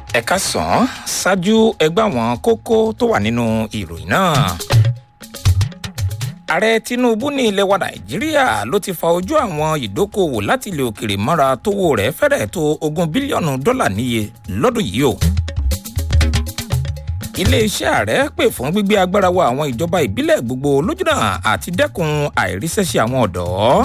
ẹ̀ka sàn án ṣáájú ẹgbẹ́ àwọn kókó tó wà nínú ìròyìn náà. ààrẹ tinubu ní ilẹ̀ wa nàìjíríà ló ti fa ojú àwọn ìdókòwò láti ilẹ̀ òkèrè mọ́ra tówó rẹ̀ fẹ́rẹ̀ tó ogún bílíọ̀nù dọ́là níye lọ́dún yìí o. iléeṣẹ́ ààrẹ pè fún gbígbé agbára wa àwọn ìjọba ìbílẹ̀ gbogbo lójúnà àti dẹ́kun àìríṣẹ́ṣe àwọn ọ̀dọ́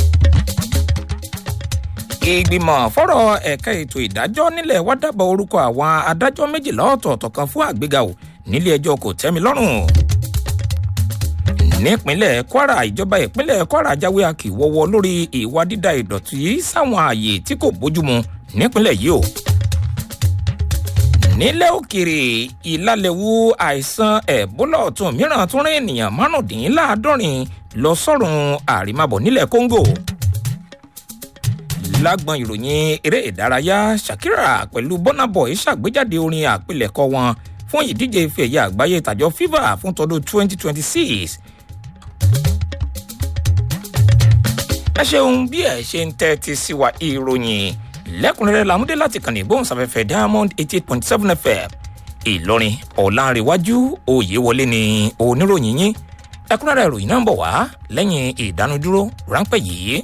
ìgbìmọ̀ fọ́rọ̀ ẹ̀ka ètò ìdájọ́ nílẹ̀ wá dábàá orúkọ àwọn adájọ́ méjìlá ọ̀tọ̀ọ̀tọ̀ kan fún àgbéga ò nílé ẹjọ́ kò tẹ́mi lọ́rùn. nípínlẹ̀ kwara ìjọba ìpínlẹ̀ kwara jáwé akíwọ́wọ́ lórí ìwà dídá ìdọ̀tí sáwọn ààyè tí kò bójúmu nípínlẹ̀ yìí o. nílẹ̀ òkèrè ìlàlẹ̀wù àìsàn ẹ̀bólà ọ̀tún mìíràn tún rí ènìyàn márùndínláàádọ́rin lọ sọ́run àrímàbọ̀ nílẹ̀ kóńgò lágbọn ìròyìn eré ìdárayá shakira pẹ̀lú burnaboy ṣàgbéjáde orin àpilẹ̀kọ wọn fún ìdíje ife ẹ̀yẹ àgbáyé tàjọ fifa fún tọdún 2026. ẹ ṣeun bí ẹ ṣe ń tẹ́tí sí wa ìròyìn lẹ́kùnrẹ́rẹ́ làmúdé láti kàn ní ìgbóhùnsáfẹ́fẹ́ diamond eighty eight point seven fm ìlọrin ọ̀làǹrẹ̀wájú òyewọlé ni oníròyìn yín ẹkúnrẹ́rẹ́ ìròyìn náà ń bọ̀ wá lẹ́yìn ìdánudúró ráńpẹ́ yìí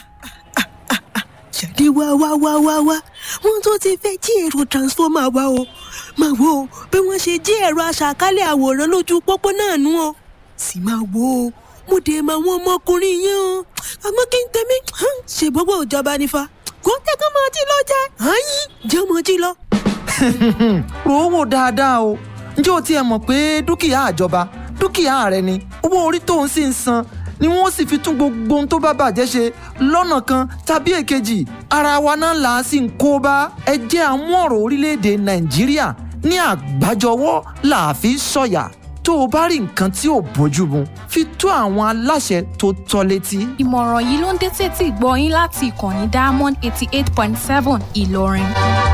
jáde wá wá wá wá wá wọn tó ti fẹ́ jí èrò transformer wa o máa wo bí wọ́n ṣe jí ẹ̀rọ aṣàkálẹ̀ àwòrán lójú pópó náà nú o sì máa wo o mo dé mọ àwọn ọmọkùnrin yẹn o àmọ́ kí n tẹ̀mí ṣe gbogbo ìjọba nífa kó tẹ́kọ̀ máa jí lọ jẹ́ àyín jẹ́ mọ́ jí lọ. rò ó wò dáadáa o ǹjẹ́ o tiẹ̀ mọ̀ pé dúkìá àjọba dúkìá rẹ ni owó orí tó ń sì ń san ni wọn sì fi tún gbogbo ohun tó bá bàjẹ́ ṣe lọ́nà kan tàbí èkejì ara wa náà là á sì ń kó bá ẹ jẹ́ àmú ọ̀rọ̀ orílẹ̀-èdè nàìjíríà ní àgbájọwọ́ là á fi sọ̀yà tó o bá rí nǹkan tí ò bójú mu fi tó àwọn aláṣẹ tó tọ́ létí. ìmọ̀ràn yìí ló ń dé tètè gbọ́ yín láti ìkànnì diamond eighty eight point seven ìlọrin.